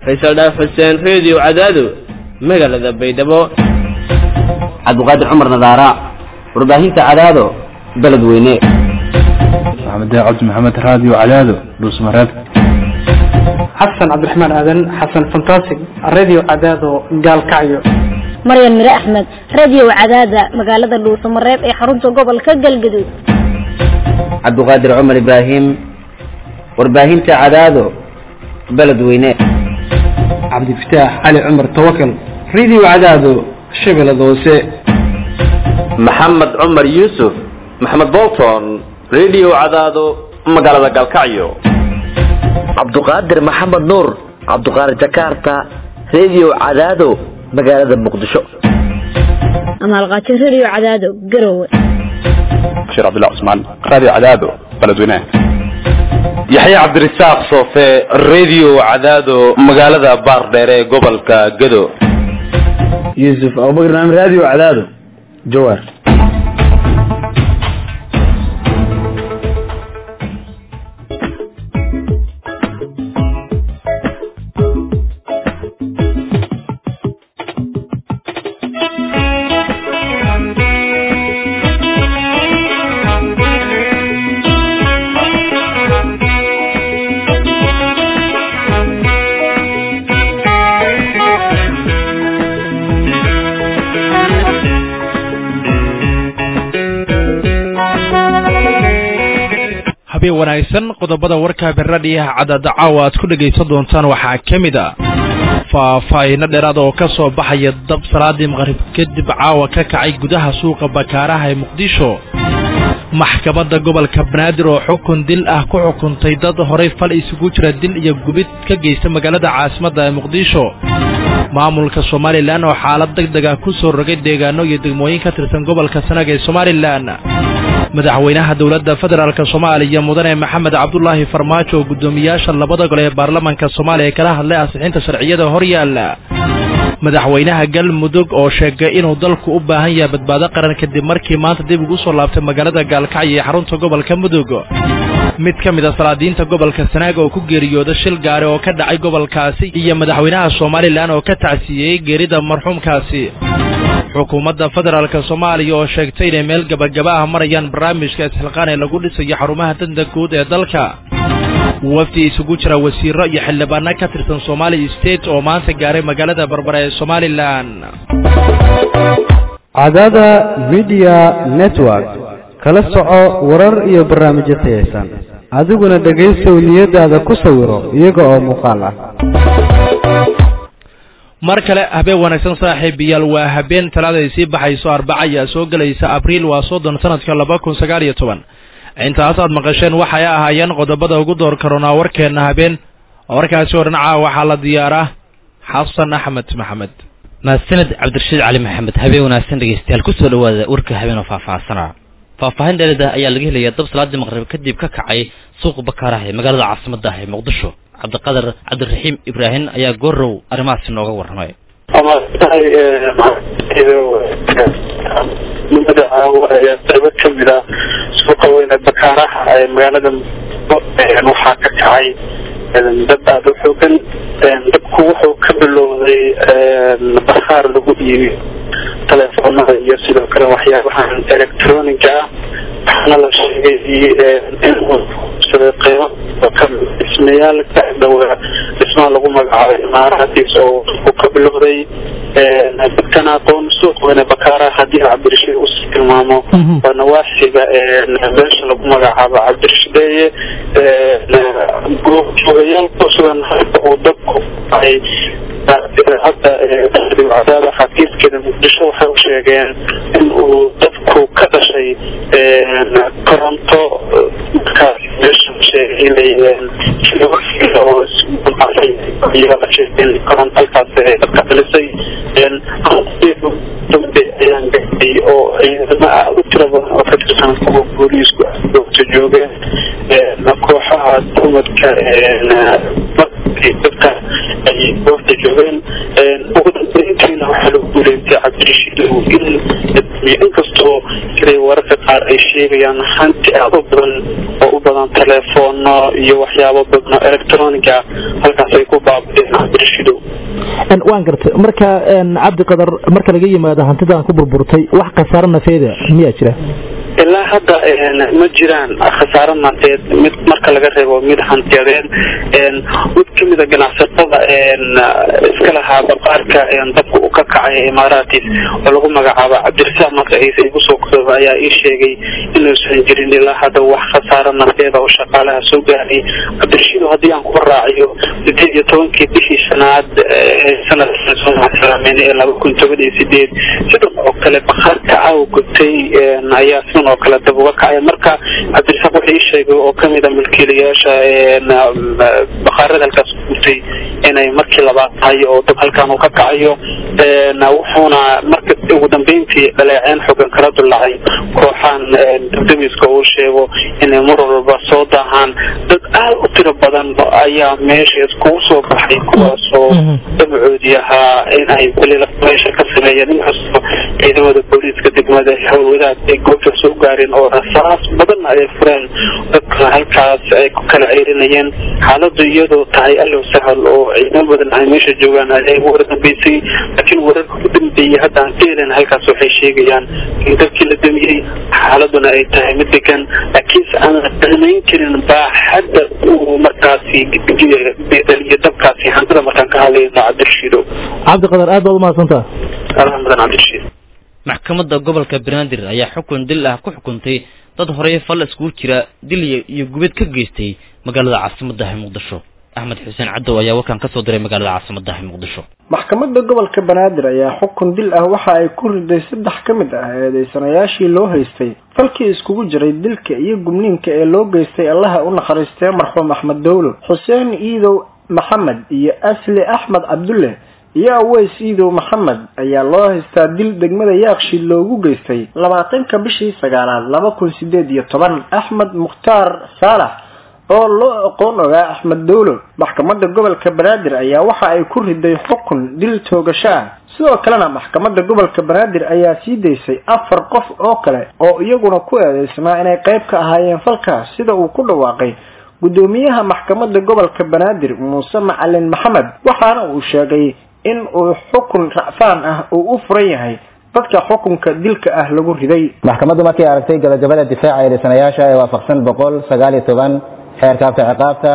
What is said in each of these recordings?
faysal dhaaf xuseen reediyo cadaado magaalada baydhabo cabdiqaadir cumar nadaara warbaahinta cadaado beledweyne maxamed cabdi maxamed raadiyo cadaado dhuusmareeb xasan cabdiraxmaan aadan xasan fantasig radio cadaado gaalkacyo maryan mire axmed radio cadaada magaalada dhuusamareeb ee xarunta gobolka galgaduud cabdiqaadir cumar ibraahim warbaahinta cadaado beledweyne cabdifataax cali cumar tawakal radio cadaado shabeellada hoose maxamed cumar yuusuf maxamed bolton radio cadaado magaalada galkacyo cabduqaadir maxamed nuur cabduqaadir jakarta radio cadaado magaalada muqdisho amaalqaajo radio cadaado garowe bashiir cabdullah cusmaan raadiyo cadaado beledweyne yaxye cabdirasaaq soofe radio cadaado magaalada baardheer ee gobolka gado yuusuf abubakar naam radio cadaado jawaar habeen wanaagsan qodobada warka beradhiyaha cadada caawa aad ku dhegaysan doontaan waxaa ka mid a faahfaahiino dheeraada oo ka soo baxaya dab salaadii maqrib kadib caawa ka kacay gudaha suuqa bakaaraha ee muqdisho maxkamadda gobolka banaadir oo xukun dil ah ku xukuntay dad horay fal isugu jira dil iyo gubid ka geysta magaalada caasimadda ee muqdisho maamulka somalilan oo xaalad deg deg ah ku soo rogay deegaano iyo degmooyin ka tirsan gobolka sanaga ee somalilan madaxweynaha dowladda federaalk soomaaliya mudane maxamed cabdulaahi farmaajo oo guddoomiyaasha labada gole ee baarlamaanka soomaaliya kala hadlay ansixinta sharciyada horyaala madaxweynaha galmudug oo sheegay inuu dalku u baahan yahay badbaado qaran kadib markii maanta dib ugu soo laabtay magaalada gaalkacyo ee xarunta gobolka mudug mid ka mid a salaadiinta gobolka sanaaga oo ku geeriyooda shil gaari oo ka dhacay gobolkaasi iyo madaxweynaha somalilan oo ka tacsiiyey geerida marxuumkaasi xukuumadda federaalk soomaaliya oo sheegtay inay meel gabagaba ah marayaan barnaamijka isxilqaan ee lagu dhisayo xarumaha danta guud ee dalka wafdi isugu jira wasiiro iyo xildhibaano ka tirsan somali state oo maanta gaaray magaalada barbare ee somalilan cadaada media network kala soco warar iyo barnaamijyo tayaysan adiguna dhegaysow niyadaada ku sawiro iyaga oo muuqaal ah mar kale habeen wanaagsan saaxiibayaal waa habeen talaada ay sii baxayso arbaca ayaa soo gelaysa abriil waa soddon sanadka laba kun sagaal iyo toban intaas aad maqasheen waxay ahaayeen qodobada ugu door karoonaa warkeenna habeen warkaasi oo dhinaca waxaa la diyaaraa xasan axmed maxamed mahadsaned cabdirashiid cali maxamed habeen wanaagsan dhegeystayaal kusoo dhawaada warka habeen oo faahfaahsana faahfaahin dheerida ayaa laga helayaa dab salaadii maqrib kadib ka kacay suuqa bakaaraha ee magaalada caasimadda ah ee muqdisho cabdiqadar cabdiraxiim ibraahim ayaa goorow arrimahaasi nooga warramay nimada ayaa qaybo kamid ah suuqa weyne bakaaraha ee magaalada waxaa ka kacay dad aada u xoogan dabku wuxuu ka bilowday bakhaar lagu iibiyo telefoonada iyo sidoo kale waxyaabahan electroniga ah waxaana la sheegay inuu saday qiimo dhismayaal ka dhowaa dhismaha lagu magacaabay imaarahadiis oo uu ka bilowday dadkan aqoon suuq weyne bakaaraha haddii cabdirashiid usii tilmaamo waa nawaaxiga beesha lagu magacaabo cabdirashideeye joogayaal kusugan halka uu dabku ay hadda cadaada xafiiskeeda muqdisho waxay u sheegeen in uu dabku ka dhashay koronto markaas meesha sheegay oo koronto halkaas dadka dhalisay ayaan gaay oo ciidamo aad u tira badan oo ka tirsan kuwa booliisku goobta joogeen kooxaha dumadka dadka ay goobta joogeen ugu dambeyntiina waxaa lagu guuleystay cabdirashiid in iyo inkastoo siday wararka qaar ay sheegayaan hanti aad u badan oo u badan teleefoono iyo waxyaabo badno electroniga halkaas ay ku baabadeen cabdirashidow waan gartay marka cabdi qadar marka laga yimaado hantidan ku burburtay wax khasaaro nafeeda miyaa jira ilaa hadda ma jiraan khasaaro nafeed mid marka laga reebo mid hantiyadeed mid kamida ganacsatada iska lahaa baqaarka dabka u ka kacay imaaratis oo lagu magacaabo cabdirasaaq magaciisa igu soo kooba ayaa ii sheegay inuusan jirin ilaa hadda wax khasaaro nafeeda oo shaqaalaha soo gaaray cabdirashiid haddii aan ku raaciyo sideed iyo tobankii bishii shanaad sanadsalaameyn ee laba kun toban iyo sideed sidan oo kale baqaarka aaw gubtay ayaa sidan oo kale dab uga kacay marka cabdirasaaq wuxuu ii sheegay oo kamida milkiilayaasha baqaarada halkaas gubtay inay markii labaad tahay oo dab halkaan uu ka kacayo wuxuuna marka ugu dambeyntii dhaleeceen xogan kala dulacay kooxaan dabdamiska uu sheego inay mar walba soo daahaan dad aad u tiro badan ayaa meesha iskugu soo baxay kuwaasoo damacoodii ahaa in ay weli meesha ka sameeyeen inkastoo ciidamada booliiska degmada howlwadaad ay goobta soo gaareen oo rasaas badan ay fureen dadka halkaas ay ku kala ceyrinayeen xaaladu iyadoo tahay allow sahal oo ciidamo badan ay meesha joogaan ayay ugu wardambeysay laakiin wararka u dambeeyey hadda aan ka helen halkaas waxay sheegayaan in dadkii la damiyey xaaladuna ay tahay mid degan laakiinse aan la damayn karin baaxadda uu markaasi dhaliyo dabkaasi hantida markaan ka hadlayno cabdirashiido cabdiqadar aad baad umahadsantaa adaa mudan cabdirashiid maxkamadda gobolka banaadir ayaa xukun dil ah ku xukuntay dad horey fal iskugu jira dil iyo gubid ka geystay magaalada caasimaddaha muqdisho axmed xuseen cadow ayaa warkan kasoo diray magaalada caasimaddaha muqdisho maxkamadda gobolka banaadir ayaa xukun dil ah waxa ay ku riday saddex ka mid ah eedeysanayaashii loo haystay falkii iskugu jiray dilka iyo gubniinka ee loo geystay allaha u nakhariistee marxuum axmed dowlo xuseen iidow maxamed iyo asli axmed cabdulle iyo aweys iidow maxamed ayaa loo haystaa dil degmada yaaqshiid loogu geystay labaatanka bishii sagaalaad laba kun sideed iyo toban axmed mukhtaar saalax oo loo aqoon ogaa axmed dowlo maxkamadda gobolka banaadir ayaa waxa ay ku riday xukun dil toogasho ah sidoo kalena maxkamadda gobolka banaadir ayaa sii daysay afar qof oo kale oo iyaguna ku eedeysnaa inay qayb ka ahaayeen falkaas sida uu ku dhawaaqay gudoomiyaha maxkamadda gobolka banaadir muuse macalin maxamed waxaana uu sheegay in uu xukun racfaan ah uu u furan yahay dadka xukunka dilka ah lagu riday maxkamaddu markay aragtay gabagabada difaaca eedeysanayaasha ee waafaqsan boqol sagaal iyo toban xeerka afka ciqaabta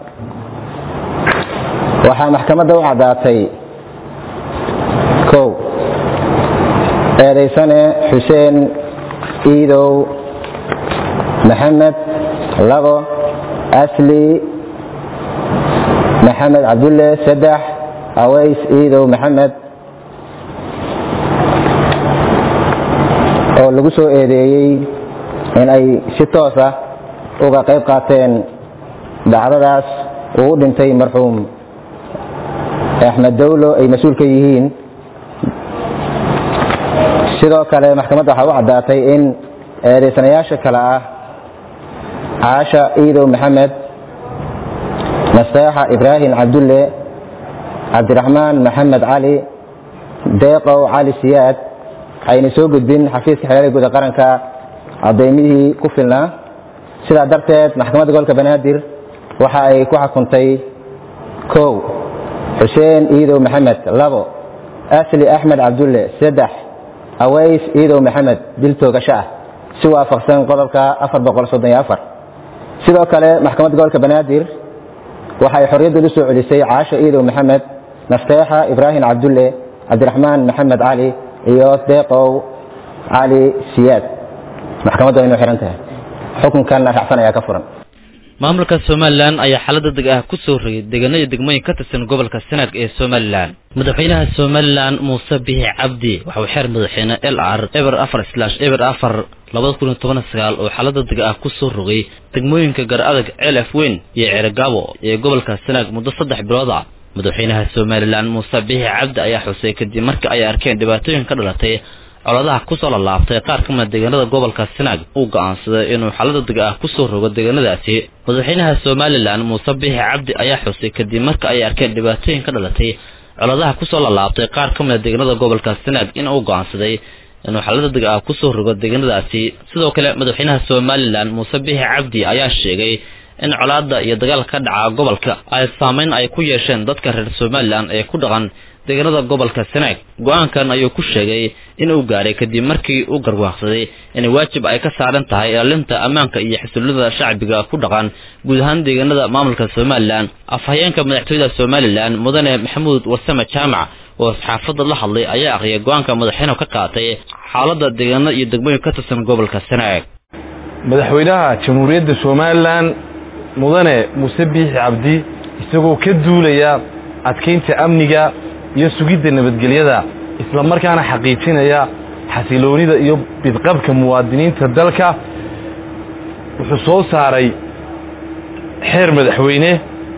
waxaa maxkamadda u caddaatay kow eedeysane xuseen iidow maxamed labo asli maxamed cabdulle saddex aways iidow maxamed oo lagu soo eedeeyey in ay si toos ah uga qayb qaateen dhacdadaas uu u dhintay marxuum axmed dowlo ay mas-uul ka yihiin sidoo kale maxkamadda waxaa u caddaatay in eedeysanayaasha kale ah caasha iidow maxamed nasteexa ibraahim cabdulle cabdiraxmaan maxamed cali deeqow cali siyaad ayna soo gudbin xafiiska xeelada guud ee qaranka cadaymihii ku filnaa sidaa darteed maxkamadda gobolka banaadir waxa ay ku xukuntay kow xuseen iidow maxamed labo asli axmed cabdulle saddex aways iidow maxamed dil toogasho ah si waafaqsan qodobka afar boqol soddon iyo afar sidoo kale maxkamadda gobolka banaadir waxay xorriyadda u soo celisay caasho iidow maxamed nasteexa ibraahim cabdulle cabdiraxmaan maxamed cali iyo deeqow cali siyaad maxkamaddu waynu xihan tahay xukunkanna racfan ayaa ka furan maamulka somalilan ayaa xaalada deg ah ku soo rogay deegaanada degmooyin ka tirsan gobolka sanaag ee somalilan madaxweynaha somalilan muuse bixi cabdi waxa uu xeer madaxweyne l r eber afar slash eber afar labada kun iyo toban sagaal oo xaalada deg ah ku soo rogay degmooyinka gar adag celaf weyn iyo ceergaabo ee gobolka sanaag muddo saddex bilood ah madaxweynaha somalilan muuse bixi cabdi ayaa xusay kadib markii ay arkeen dhibaatooyin ka dhalatay coladaha kusoo lalaabtay qaar ka mida deegaanada gobolka sanaag uu go'aansaday inuu xaalada deg ah kusoo rogo deegaanadaasi madaxweynaha somalilan muuse bixi cabdi ayaa xusay kadib marka ay arkeen dhibaatooyin ka dhalatay coladaha kusoo lalaabtay qaar ka mida deegaanada gobolka sanaag in uu go'aansaday inuu xaalada deg ah kusoo rogo deegaanadaasi sidoo kale madaxweynaha somalilan muuse bixi cabdi ayaa sheegay in colaada iyo dagaalka ka dhaca gobolka ay saameyn ay ku yeesheen dadka reer somalilan ee ku dhaqan deegaanada gobolka sanaag go-aankan ayuu ku sheegay inuu gaaray kadib markii uu garwaaqsaday in waajib ay ka saaran tahay ilaalinta ammaanka iyo xasuulada shacbiga ku dhaqan guud ahaan deegaanada maamulka somalilan afhayeenka madaxtooyada somalilan mudane maxamuud wasame jaamac oo saxaafadda la hadlay ayaa aqriyay go-aanka madaxweynuhu ka qaatay xaalada deegaanada iyo degmooyin ka tirsan gobolka sanaag madaxweynaha jamhuuriyadda somalilan mudane muuse biixi cabdi isagoo ka duulaya adkaynta amniga iyo sugidda nabadgelyada isla markaana xaqiijinaya xasiloonida iyo bidqabka muwaadiniinta dalka wuxuu soo saaray xeer madaxweyne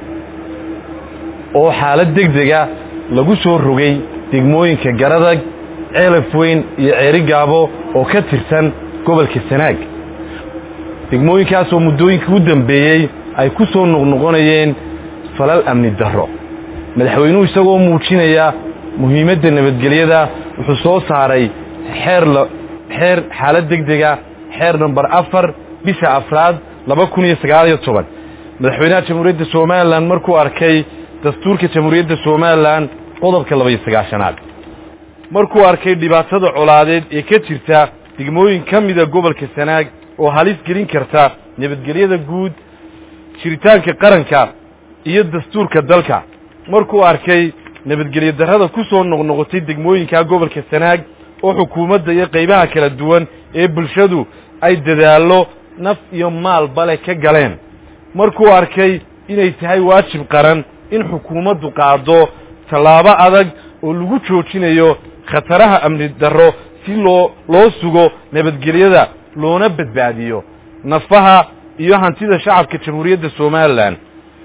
oo xaalad degdega lagu soo rogay degmooyinka garadag ceelaf weyn iyo ceerigaabo oo ka tirsan gobolka sanaag degmooyinkaasoo muddooyinkii u dambeeyey ay ku soo noqnoqonayeen falal amni darro madaxweynuhu isagoo muujinaya muhiimadda nabadgelyada wuxuu soo saaray xeer xeer xaalad degdega xeer namber afar bisha afraad laba kun iyo sagaal iyo toban madaxweynaha jamhuuriyadda somalilan markuu arkay dastuurka jamhuuriyadda somalilan qodobka laba iyo sagaashanaad markuu arkay dhibaatada colaadeed ee ka jirta degmooyin ka mida gobolka sanaag oo halis gelin karta nabadgelyada guud jiritaanka qaranka iyo dastuurka dalka markuu arkay nabadgelyo darrada ku soo noqnoqotay degmooyinka gobolka sanaag oo xukuumadda iyo qaybaha kala duwan ee bulshadu ay dadaallo naf iyo maalba leh ka galeen markuu arkay inay tahay waajib qaran in xukuumaddu qaado tallaabo adag oo lagu joojinayo khataraha amni darro si loo loo sugo nabadgelyada loona badbaadiyo nafaha iyo hantida shacabka jamhuuriyadda somalilan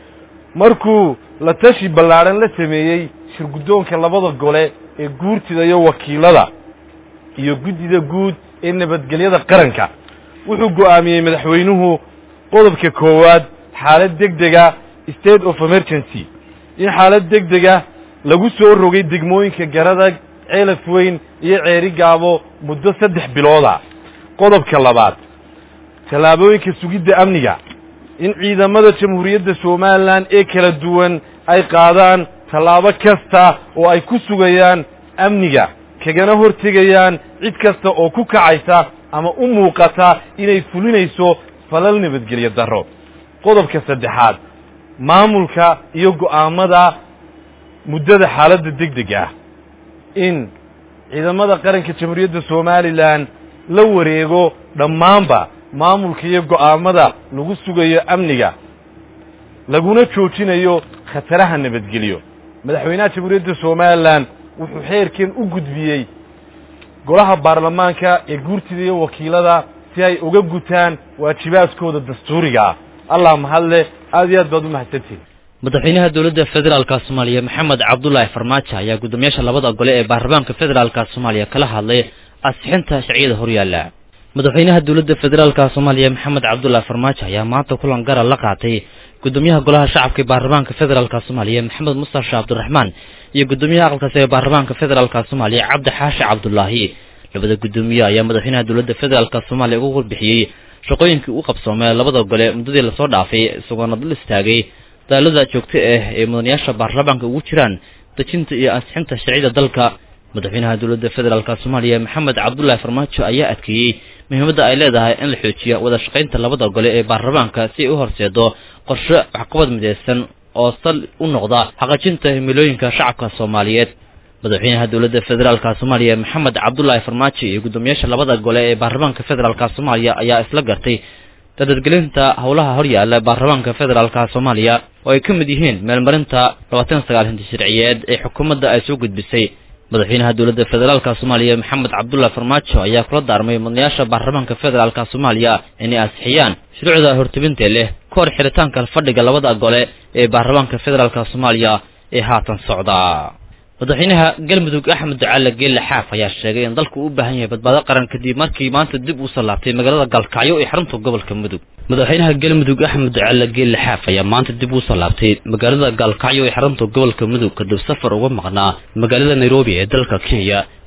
markuu la tashi ballaadhan la sameeyey shirguddoonka labada gole ee guurtida iyo wakiilada iyo guddida guud ee nabadgelyada qaranka wuxuu go'aamiyey madaxweynuhu qodobka koowaad xaalad degdega state of emergency in xaalad degdega lagu soo rogay degmooyinka garadag ceelaf weyn iyo ceeri gaabo muddo saddex bilooda qodobka labaad tallaabooyinka sugidda amniga in ciidamada jamhuuriyadda somalilan ee kala duwan ay qaadaan tallaabo kasta oo ay ku sugayaan amniga kagana hortegayaan cid kasta oo ku kacaysa ama u muuqata inay fulinayso falal nabadgelyo darro qodobka saddexaad maamulka iyo go'aamada muddada xaaladda degdega ah in ciidamada qaranka jamhuuriyadda somalilan la wareego dhammaanba maamulka iyo go'aamada lagu sugayo amniga laguna joojinayo khataraha nabadgelyo madaxweynaha jamhuuriyadda somalilan wuxuu xeerkan u gudbiyey golaha baarlamaanka ee guurtida iyo wakiilada si ay uga gutaan waajibaadkooda dastuuriga ah allah mahadle aad iyo aad baad u mahadsantihin madaxweynaha dowladda federaalka soomaaliya maxamed cabdulaahi farmaajo ayaa guddoomiyaasha labada gole ee baarlamaanka federaalka soomaaliya kala hadlay ansixinta sharciyada horyaala madaxweynaha dowladda federaalka soomaaliya maxamed cabdulaahi farmaajo ayaa maanta kulan gara la qaatay guddoomiyaha golaha shacabka ee baarlamaanka federaalka soomaaliya maxamed mustafa cabdiraxmaan iyo guddoomiyaha aqalkaasi ee baarlamaanka federaalka soomaaliya cabdi xaashi cabdulaahi labada guddoomiye ayaa madaxweynaha dowladda federaalka soomaaliya uga warbixiyey shaqooyinkii u qabsoomay labada gole muddadii lasoo dhaafay isagoona dul istaagay daalada joogto ah ee mudanayaasha baarlamaanka ugu jiraan dejinta iyo ansixinta sharciyada dalka madaxweynaha dowladda federaalka soomaaliya maxamed cabdulaahi farmaajo ayaa adkeeyey muhiimadda ay leedahay in la xoojiya wada shaqaynta labada gole ee baarlamaanka si ay u horseedo qorshe waxqabad midaysan oo sal u noqda xaqajinta himilooyinka shacabka soomaaliyeed madaxweynaha dowladda federaalka soomaaliya maxamed cabdulaahi farmaajo iyo guddoomiyaasha labada gole ee baarlamaanka federaalka soomaaliya ayaa isla gartay dadadgelinta howlaha horyaala baarlamaanka federaalka soomaaliya oo ay ka mid yihiin meelmarinta labaatan sagaal hinti sharciyeed ee xukuumadda ay soo gudbisay madaxweynaha dowladda federaalka soomaaliya maxamed cabdulaahi farmaajo ayaa kula daarmay mudanayaasha baarlamaanka federaalka soomaaliya inay ansixiyaan shuruucda hortebinta leh ka hor xiritaanka fadhiga labada gole ee baarlamaanka federaalka soomaaliya ee haatan socda madaxweynaha galmudug axmed ducaale geelle xaaf ayaa sheegay in dalku u baahan yahay badbaado qaran kadib markii maanta dib uu sallaabtay magaalada galkacyo ee xarunta gobolka mudug madaxweynaha galmudug axmed ducaale geelle xaaf ayaa maanta dib uu sallaabtay magaalada galkacyo ee xarunta gobolka mudug kadib safar uga maqnaa magaalada nairobi ee dalka kenya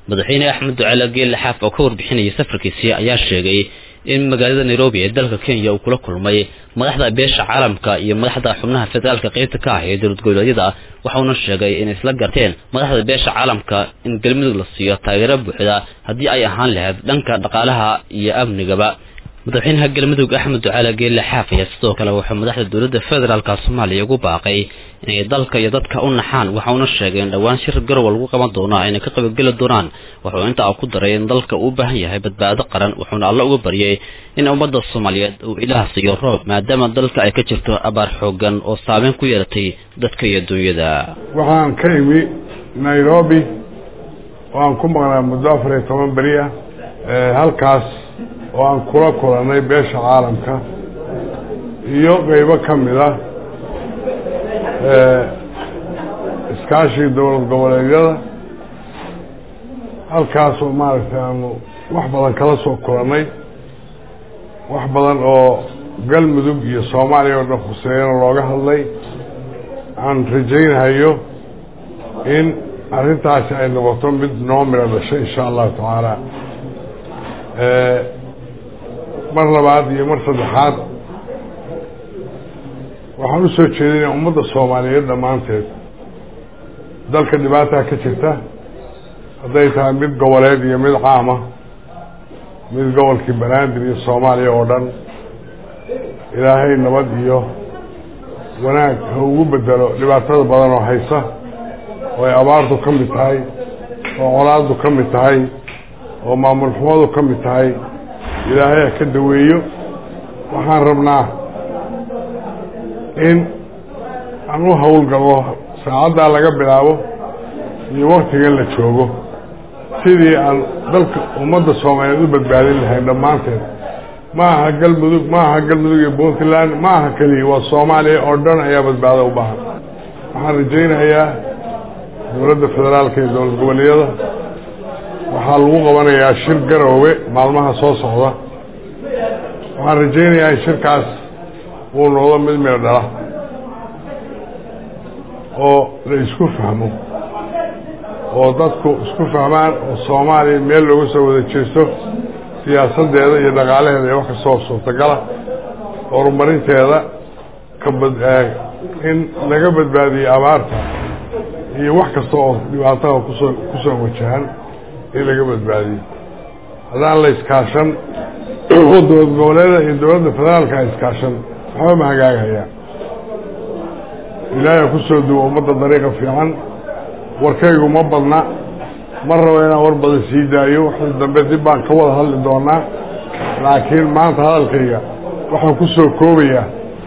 madaxweyne axmed ducaale geelle xaaf oo ka warbixinayay safarkiisii ayaa sheegay in magaalada nairobi ee dalka kenya uu kula kulmay madaxda beesha caalamka iyo madaxda xubnaha federaalka qaybta ka ah ee dowlad goboleedyada waxauna sheegay inay isla garteen madaxda beesha caalamka in galmudug la siiyo taageero buuxda haddii ay ahaan lahayd dhanka dhaqaalaha iyo amnigaba madaxweynaha galmudug axmed ducaale geelle xaaf ayaa sidoo kale wuxuu madaxda dowladda federaalka soomaaliya ugu baaqay inay dalka iyo dadka u naxaan waxauna sheegay in dhowaan shir garowa lagu qaban doono ayna ka qaybgeli doonaan wuxuu intaa ku daray in dalka uu u baahan yahay badbaado qaran wuxuuna alla uga baryay in ummadda soomaaliyeed uu ilaah siiyo roob maadaama dalka ay ka jirto abaar xoogan oo saameyn ku yeelatay dadka iyo dunyada waxaan ka imi nairobi oo aan ku maqnaa muddo afar iyo toban beri ah halkaas oo aan kula kulannay beesha caalamka iyo qeybo ka mid ah iskaashii dowlad goboleedyada halkaasoo maaragtay aanu wax badan kala soo kulannay wax badan oo galmudug iyo soomaaliya oo dhan khuseeyana looga hadlay aan rajaynahayo in arrintaasi ay noqoto mid noo midho dhashay insha allahu tacaala mar labaad iyo mar saddexaad waxaan u soo jeedinaya ummadda soomaaliyeed dhammaanteed dalka dhibaataa ka jirta hadday tahay mid goboleed iyo mid caama mid gobolkii banaadir iyo soomaaliya oo dhan ilaahay nabad iyo wanaag ha ugu bedelo dhibaatada badan oo haysa oo ay abaartu ka mid tahay oo colaaddu ka mid tahay oo maamul xumadu ka mid tahay ilaahay ha ka daweeyo waxaan rabnaa in aan u howlgalno saacaddaa laga bilaabo iyo waktigan la joogo sidii aan dalka ummadda soomaaliyeed u badbaadin lahayn dhammaanteed ma aha galmudug ma aha galmudug iyo puntland ma aha keliya waa soomaaliya oo dhan ayaa badbaado u baahan waxaan rajaynayaa dowladda federaalka iyo dowlad goboleedyada waxaa lagu qabanayaa shir garoowe maalmaha soo socda waxaan rajaynayaa in shirkaas uu noqdo mid meel dhala oo la isku fahmo oo dadku isku fahmaan oo soomaaliya meel looga soo wada jeesto siyaasaddeeda iyo dhaqaalaheeda iyo wax kastoo suurtagala horumarinteeda kabad in laga badbaadiyo abaarta iyo wax kasta oo dhibaatada kusoo kusoo wajahan in laga badbaadiyo haddaan la iskaashan oo dowlad goboleeda iyo dowladda federaalka iskaashan waxba ma hagaagayaan ilaahay kusoo duwo ummadda dariiqa fiican warkaygu ma badna ma rabo inaan war badan sii daayo waxii dambe dib baan ka wada hadli doonaa laakiin maanta hadalkayga waxaan ku soo koobayaa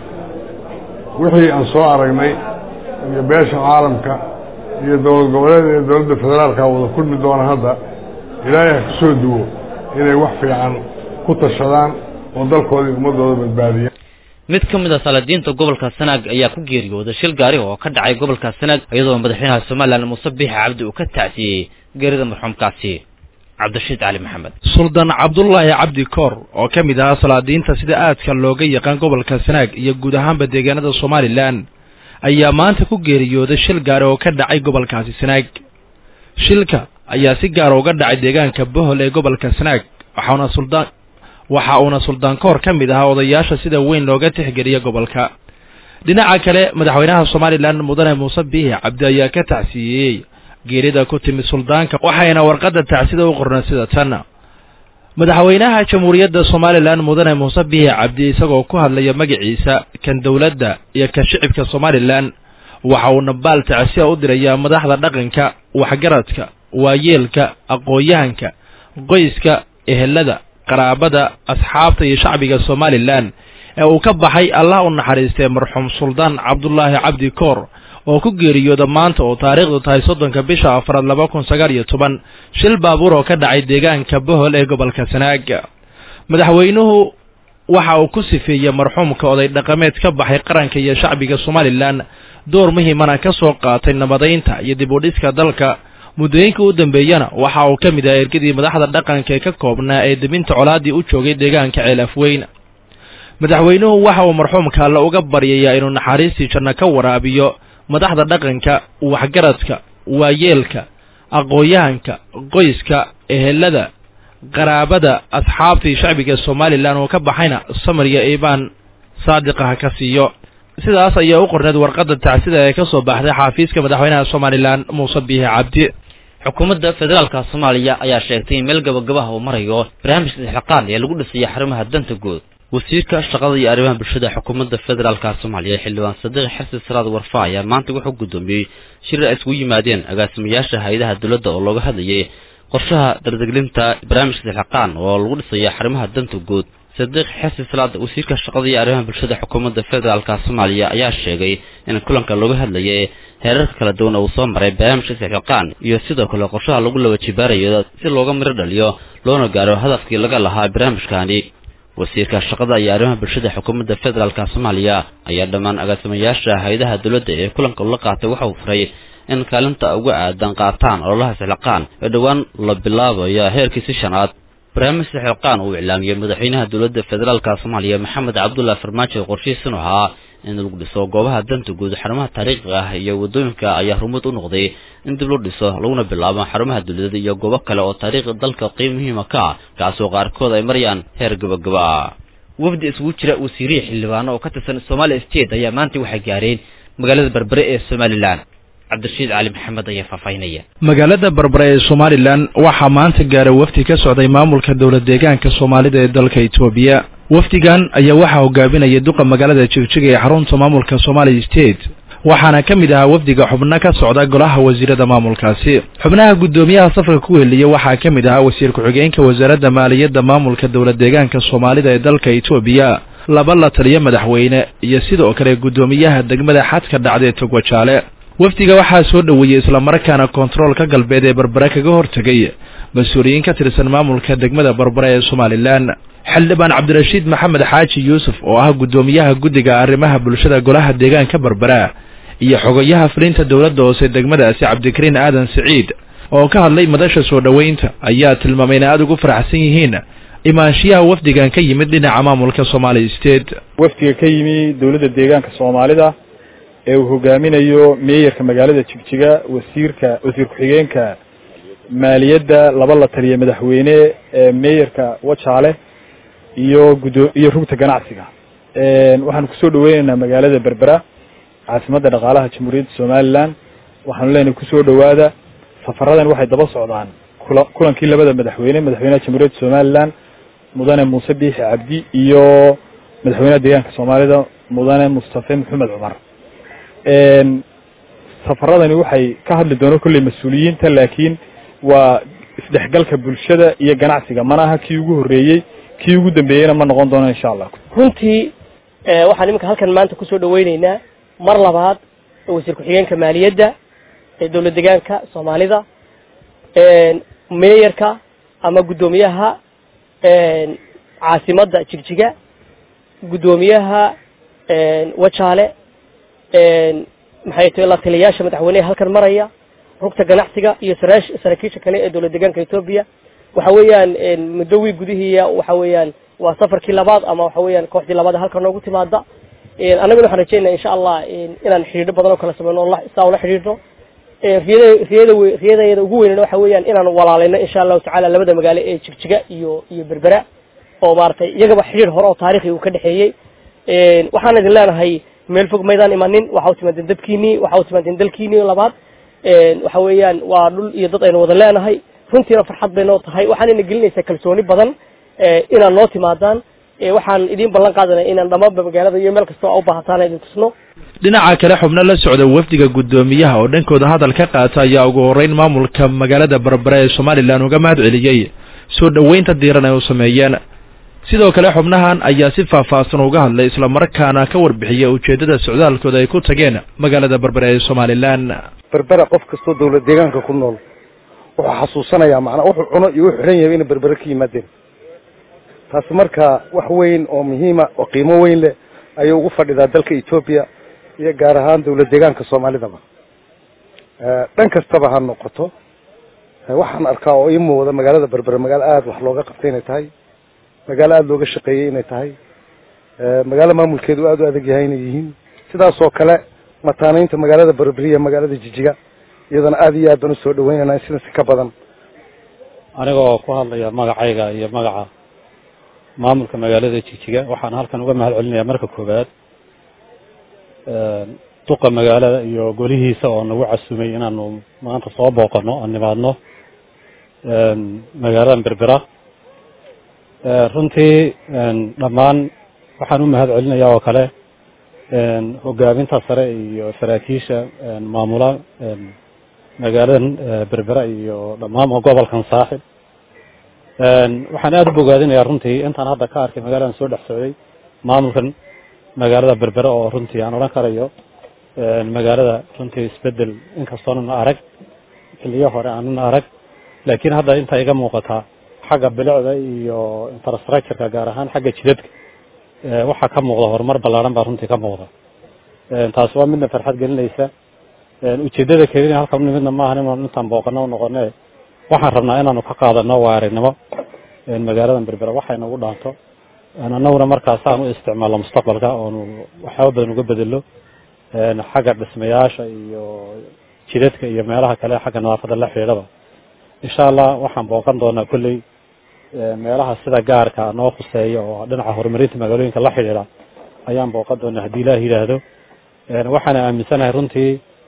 wixii aan soo aragnay iyo beesha caalamka iyo dowlad goboleed iyo dowladda federaalka wada kulmi doona hadda ilaahay ha kusoo duwo inay wax fiican ku tashadaan oo dalkooda iyo ummadooda badbaadiyaan mid ka mid a salaadiinta gobolka sanaag ayaa ku geeriyooday shil gaari oo ka dhacay gobolka sanaag iyadoo madaxweynaha somalilan muuse biixi cabdi uu ka tacsiyey geerida marxuumkaasi cabdirashiid cali maxamed suldaan cabdulaahi cabdi koor oo ka mid ahaa salaadiinta sida aadka looga yaqaan gobolka sanaag iyo guud ahaanba deegaanada somalilan ayaa maanta ku geeriyooday shil gaari oo ka dhacay gobolkaasi sanaag shilka ayaa si gaara uga dhacay deegaanka bohol ee gobolka sanaag waxauna suldaan waxa uuna suldaan koor ka mid ahaa odayaasha sida weyn looga tixgeliya gobolka dhinaca kale madaxweynaha somalilan mudane muuse biixi cabdi ayaa ka tacsiiyey geerida ku timid suldaanka waxayna warqadda tacsida u qornay sida tan madaxweynaha jamhuuriyadda somalilan mudane muuse biixi cabdi isagoo ku hadlaya magaciisa kan dowladda iyo kan shicibka somalilan waxa uu nabaal tacsiya u dirayaa madaxda dhaqanka waxgaradka waayeelka aqoon-yahanka qoyska ehelada qaraabada asxaabta iyo shacbiga somalilan ee uu ka baxay allah u naxariistay marxuum suldaan cabdulaahi cabdi koor oo ku geeriyooda maanta oo taariikhdu tahay soddonka bisha afraad laba kun sagaal iyo toban shil baabuur oo ka dhacay deegaanka bohol ee gobolka sanaag madaxweynuhu waxa uu ku sifeeyey marxuumka oday dhaqameed ka baxay qaranka iyo shacbiga somalilan door muhiimana ka soo qaatay nabadaynta iyo dib u dhiska dalka muddooyinka u dambeeyana waxa uu ka mid ahaa ergadii madaxda dhaqanka ee ka koobnaa ee debinta colaaddii u joogay deegaanka ceelafweyn madaxweynuhu waxa uu marxuumka alle uga baryayaa inuu naxariistii janno ka waraabiyo madaxda dhaqanka waxgaradka waayeelka aqoon-yahanka qoyska ehelada qaraabada asxaabtii shacbiga somalilan oo ka baxayna samariya iibaan saadiqa ha ka siiyo sidaas ayaa u qorneed warqadda tacsida ee ka soo baxday xaafiiska madaxweynaha somalilan muuse biihi cabdi xukuumadda federaalka soomaaliya ayaa sheegtay in meel gabagabaha uu marayo barnaamijka isxilqaan ee lagu dhisayo xarumaha danta guud wasiirka shaqada iyo arrimaha bulshada xukuumadda federaalka soomaaliya xildhibaan sadiiq xasan salaad warfa ayaa maanta wuxuu guddoomiyey shirir ay isugu yimaadeen agaasimayaasha hay-adaha dowladda oo looga hadlayay qorshaha dardeglinta barnaamijka isxilqaan oo lagu dhisayo xarumaha danta guud sadiiq xasan salaad wasiirka shaqada iyo arrimaha bulshada xukuumadda federaalka soomaaliya ayaa sheegay in kulanka looga hadlayay heerarka kala duwan oo uu soo maray barnaamijka isxilqaan iyo sidoo kale qorshaha lagu laba jibaarayo si looga miro dhaliyo loona gaaro hadafkii laga lahaa barnaamijkaani wasiirka shaqada iyo arrimaha bulshada xukuumadda federaalka soomaaliya ayaa dhammaan agaasimayaasha hay-adaha dowladda ee kulanka ula qaatay waxa uu furay in kaalinta uga aadan qaataan ololaha isxilqaan ee dhowaan la bilaabayo heerkiisi shanaad barnaamij isxilqaan uu iclaamiyey madaxweynaha dowladda federaalka soomaaliya maxamed cabdullahi farmaajo qorshihiisinu ahaa in lagu dhiso goobaha danta guud xarumaha taariikhiga ah iyo waddooyinka ayaa rumud u noqday in dib loo dhiso laguna bilaabo xarumaha dowladda iyo goobo kale oo taariikhda dalka qiim muhiima ka ah kaasoo qaarkood ay marayaan heer gabagaba ah wafdi isugu jira wasiirihii xildhibaano oo ka tirsan somalia state ayaa maanta waxay gaareen magaalada berbere ee somalilan cabdirashiid cali maxamed ayaa faahfaahinaya magaalada berbere ee somalilan waxaa maanta gaaray wafdi ka socday maamulka dowlad deegaanka soomaalida ee dalka etoobiya wafdigan ayaa waxaa hogaaminaya duqa magaalada jigjiga ee xarunta maamulka somali state waxaana ka mid ahaa wafdiga xubno ka socda golaha wasiirada maamulkaasi xubnaha guddoomiyaha safarka ku heliya waxaa ka mid ahaa wasiir ku-xigeenka wasaaradda maaliyadda maamulka dowlad deegaanka soomaalida ee dalka etoobiya laba la taliyo madaxweyne iyo sidoo kale guddoomiyaha degmada xadka dhacda ee togwajaale wafdiga waxaa soo dhoweeyey islamarkaana kontaroolka galbeed ee berbere kaga hortegay mas-uuliyiin ka tirsan maamulka degmada berbere ee somalilan xildhibaan cabdirashiid maxamed xaaji yuusuf oo ah guddoomiyaha guddiga arrimaha bulshada golaha deegaanka berbera iyo xogayaha fulinta dowladda hoose degmadaasi cabdikariin aadan siciid oo ka hadlay madasha soo dhoweynta ayaa tilmaamay in aada ugu faraxsan yihiin imaanshiyaha wafdigan ka yimid dhinaca maamulka somali state wafdiga ka yimi dowladda deegaanka soomaalida ee uu hogaaminayo meeyarka magaalada jigjiga wasiirka wasiir ku-xigeenka maaliyadda laba la taliya madaxweyne ee meeyarka wajaale iyo gudo iyo rugta ganacsiga waxaanu kusoo dhaweyneynaa magaalada berbera caasimadda dhaqaalaha jamhuuriyadda somalilan waxaanu leenahay kusoo dhowaada safaradan waxay daba socdaan kula kulankii labada madaxweyne madaxweynaha jamhuuriyadda somalilan mudane muuse biixi cabdi iyo madaxweynaha deegaanka soomaalida mudane mustafe maxamed cumar safaradani waxay ka hadli doonaan kolley mas-uuliyiinta laakiin waa isdhexgalka bulshada iyo ganacsiga mana aha kii ugu horreeyey kii ugu dambeeyeyna ma noqon doono insha allah runtii waxaan iminka halkan maanta kusoo dhaweyneynaa mar labaad wasiir ku-xigeenka maaliyadda ee dowlad deegaanka soomaalida meeyarka ama guddoomiyaha caasimadda jigjiga guddoomiyaha wajaale maxay tahay la taliyayaasha madaxweyneha halkan maraya rugta ganacsiga iyo saraash saraakiisha kale ee dowlad deegaanka etoobiya waxa weeyaan muddo wiig gudihiiya waxa weeyaan waa safarkii labaad ama waxa weeyaan kooxdii labaad halkan noogu timaada annaguna waxaan rajeynaa insha allah inaan xidhiidho badan oo kala sameyno o saa ula xidhiidhno riyada riyada riyadayada ugu weynana waxa weeyaan inaan walaaleyno insha allahu tacala labada magaalo ee jigjiga iyo iyo berbera oo maaragtay iyagaba xidhiidh hore oo taarikhi uu ka dhexeeyey waxaan idin leenahay meel fog maydaan imanin waxa u timaadeen dadkiinii waxa u timaadeen dalkiinii labaad waxa weeyaan waa dhul iyo dad aynu wada leenahay runtiina farxad bay noo tahay waxaan ina gelinaysaa kalsooni badan inaad noo timaadaan waxaan idiin ballan qaadanaya inaan dhammaanba magaalada iyo meel kastoo a u baahataan idin tusno dhinaca kale xubno la socda wafdiga guddoomiyaha oo dhankooda hadal ka qaata ayaa ugu horreyn maamulka magaalada berbere ee somalilan uga mahad celiyey soo dhoweynta diiran ay u sameeyeen sidoo kale xubnahan ayaa si faahfaahsan uga hadlay islamarkaana ka warbixiyay ujeeddada socdaalkooda ay ku tageen magaalada berbere ee somalilan berbera qof kastoo dowlad deegaanka ku nool wuxuu xasuusanayaa macnaa wuxuu cuno iyo wuxuu xidhan yahay inay berbere ka yimaadeen taasi marka wax weyn oo muhiima oo qiimo weyn leh ayay ugu fadhidaa dalka etoobiya iyo gaar ahaan dowlad deegaanka soomaalidaba dhan kastaba ha noqoto waxaan arkaa oo ii muuqda magaalada berbere magaalo aada wax looga qabtay inay tahay magaalo aada looga shaqeeyey inay tahay magaalo maamulkeedu aada u adag yahay inay yihiin sidaas oo kale mataanaynta magaalada berberiya magaalada jijiga iyadana aada iyo aad baan usoo dhaweynayna in sidaasi ka badan anigoo ku hadlaya magacayga iyo magaca maamulka magaalada jigjiga waxaan halkan uga mahad celinayaa marka koowaad duqa magaalada iyo golihiisa oo nagu casumay inaanu maanta soo booqano oo nimaadno magaaladan berbera runtii dhammaan waxaan u mahad celinayaa oo kale hogaaminta sare iyo saraakiisha maamula magaaladan berbera iyo dhammaan gobolkan saaxib waxaan aada u bogaadinayaa runtii intaan hadda ka arkay magaaladan soo dhex socday maamulkan magaalada berbera oo runtii aan odhan karayo magaalada runtii isbedel inkastoonan arag xiliyo hore aanan arag laakiin hadda inta iga muuqataa xagga bilicda iyo infrastructureka gaar ahaan xagga jidadka waxaa ka muuqda horumar ballaaran baa runtii ka muuqda taasi waa midna farxad gelinaysa ujeedada kelina halkan u nimidna maahan inaanu intaan booqano u noqone waxaan rabnaa inaanu ka qaadano waarinimo magaaladan berbera waxay nagu dhaanto annaguna markaas aan u isticmaalno mustaqbalka oonu waxyaaba badan uga bedelo xagga dhismayaasha iyo jidadka iyo meelaha kale xagga nadaafadda la xidhiidhaba insha allah waxaan booqan doonaa kolley meelaha sida gaarka noo khuseeya oo dhinaca horumarinta magaalooyinka la xidhiidha ayaan booqan doonaa haddii ilaah yidhaahdo waxaana aaminsanahay runtii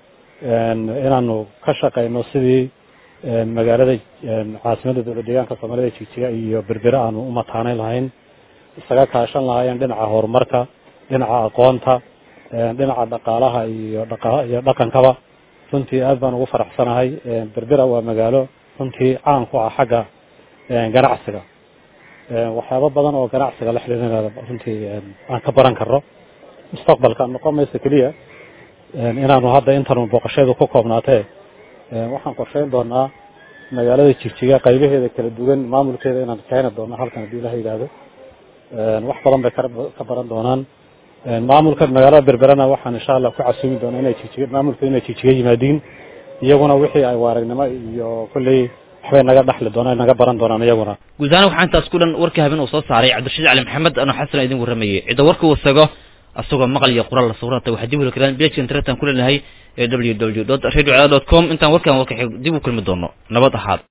inaanu ka shaqayno sidii magaalada caasimada dowlad deegaanka soomaalida jigjiga iyo berbere aanu u mataanayn lahayn isaga kaashan lahaayeen dhinaca horumarka dhinaca aqoonta dhinaca dhaqaalaha iyo iyo dhaqankaba runtii aad baan ugu faraxsanahay berbera waa magaalo runtii caan ku ah xagga ganacsiga waxyaabo badan oo ganacsiga la xidhiidhana runtii aan ka baran karno mustaqbalka noqon maysa keliya inaanu hadda intanu booqasheedu ku koobnaatee waxaan qorsheyn doonaa magaalada jigjiga qaybaheeda kala duwan maamulkeeda inaan keeni doono halkan haddii ilaha yidhaahdo wax badan bay ka baran doonaan maamulka magaalada berberana waxaan insha allah ku casuumi doonaa inay jigjiga maamulka inay jigjiga yimaadiin iyaguna wixii ay waaragnimo iyo kolley waxbay naga dhaxli doonaan naga baran doonaan iyaguna guud ahaan waxaa intaas ku dhan warkii habeen uu soo saaray cabdirashiid cali maxamed anoo xasan idin warramayay cidda warka uu sago asagoo maqal iyo qoraal la sawiranta waxaa dib u heli karaan page internetan ku leenahay ee w w dot radio com intaan warkan warka dib u kulmi doono nabad ahaad